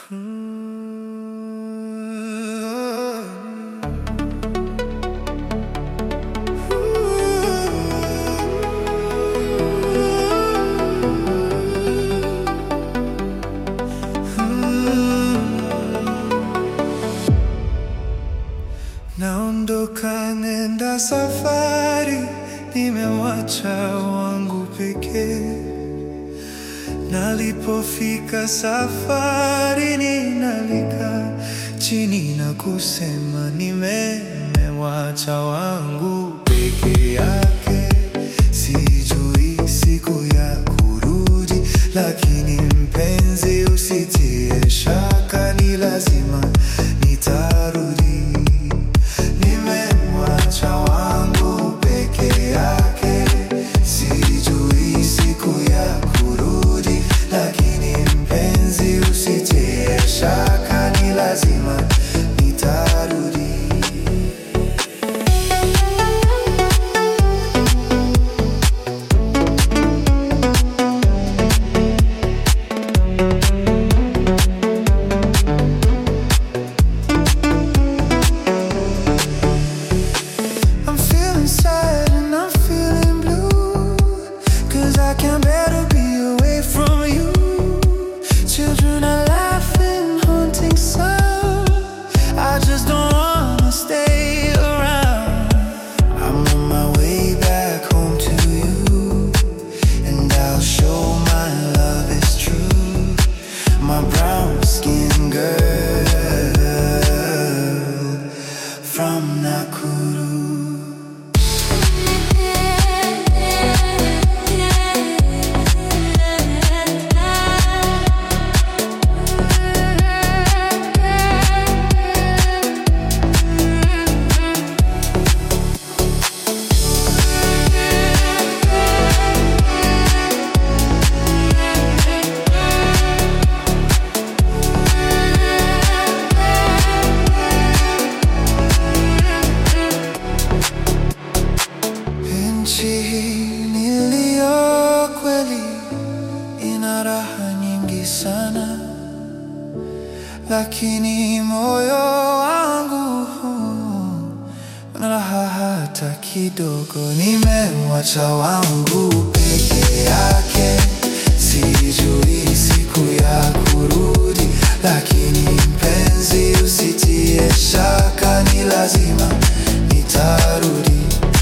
Naondoka nenda safari, nimewacha wangu pekee. Nalipofika safari, ninalika chini na kusema nimewacha wangu peke yake. Sijui siku ya kurudi, lakini mpenzi, usitie shaka, ni lazima nitarudi. Nimemwacha wangu peke yake, sijui siku ya kurudi, lakini mpenzi, usitie shaka, ni lazima nitarudi. I'm feeling sad and I'm feeling blue Cause I can't bear to be away from you Children are laughing, haunting sound I just don't wanna stay around I'm on my way back home to you And I'll show my love is true My brown skin girl from Nakuru Nchi hii niliyo kweli ina raha nyingi sana, lakini moyo wangu una raha hata kidogo. Nimemwacha wangu peke yake, sijui siku ya kurudi, lakini mpenzi, usitie shaka, ni lazima nitarudi.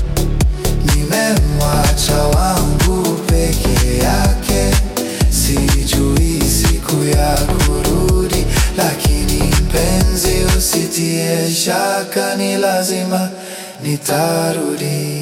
Nimemwacha wangu peke yake, sijui siku ya kurudi, lakini mpenzi, usitie shaka, ni lazima nitarudi.